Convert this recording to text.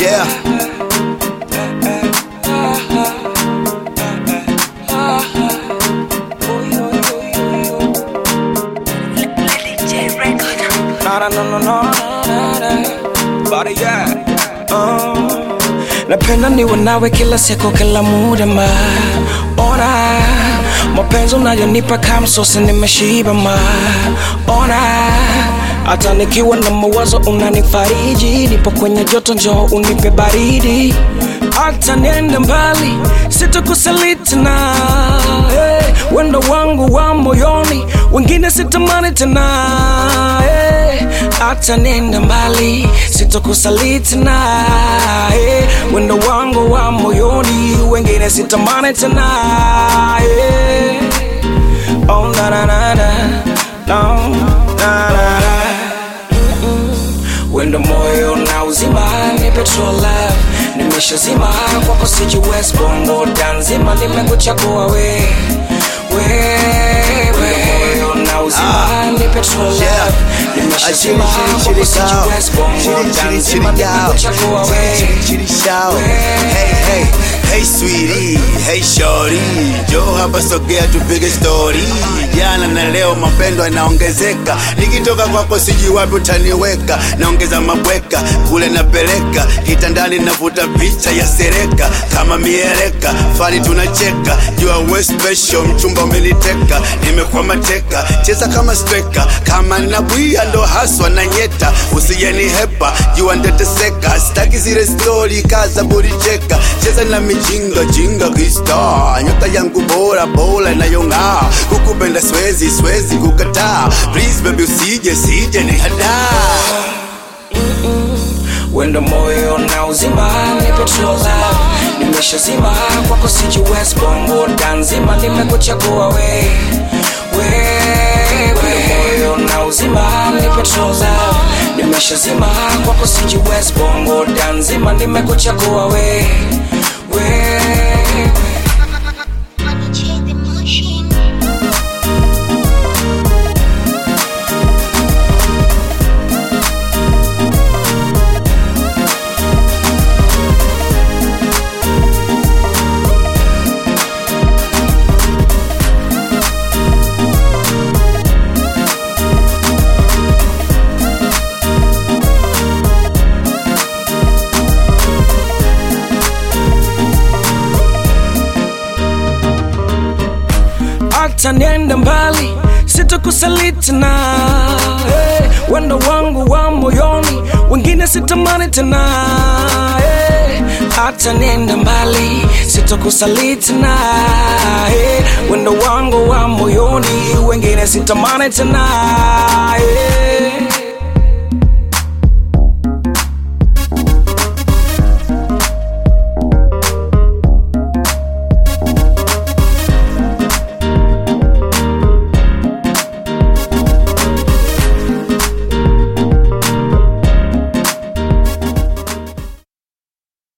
Yeah. No, no, no, no, no, no, no. Body, yeah. Uh, napenda niwe nawe kila siku kila muda ma ona mapenzi unayonipa kamsosi nimeshiba ma ona hata nikiwa na mawazo unanifariji nipo kwenye joto njoo unipe baridi hata niende mbali sitakusaliti na hey, wendo wangu wa moyoni wengine sitamani tena hey, hata niende mbali sitakusaliti na hey, wendo wangu wa moyoni wengine sitamani tena hey. oh, na, na, na, na. No, na, na, na. wendo moyo na uzima ni petrol love nimeshazima kwako sijiwes bongo danzima nimekuchagua we wewe moyo na uzima ni petrol love nimeshazima kwako sijiwes bongo danzima nimekuchagua we Hey, hey, hey sweetie, hey shorty, jo hapa sogea tupige story. Jana na leo mapendo yanaongezeka, nikitoka kwako sijui wapi utaniweka, naongeza mabweka kule napeleka, kitandani navuta picha ya sereka kama mieleka, fani tunacheka, jua we special, mchumba umeniteka, nimekuwa mateka, cheza kama striker, kama nabwia ndo haswa na nyeta, usijeni hepa, jua nteteseka, sitaki zile stori kaza buricheka, cheza na mijinga jinga kista, nyota yangu bora bora inayong'aa, kukupenda swezi swezi kukataa, please baby usije sije ni hadaa wendo moyo na uzima ni petrol love nimeshazima kwako sijiwes bongo danzima nimekuchagua we wewe moyo na uzima ni petrol love nimeshazima kwako sijiwes bongo danzima nimekuchagua we wewe Change the machine. hata niende mbali sitakusaliti na hey, wendo wangu wa moyoni wengine sitamani tena hey, hata niende mbali sitakusaliti na hey, wendo wangu wa moyoni wengine sitamani tena hey,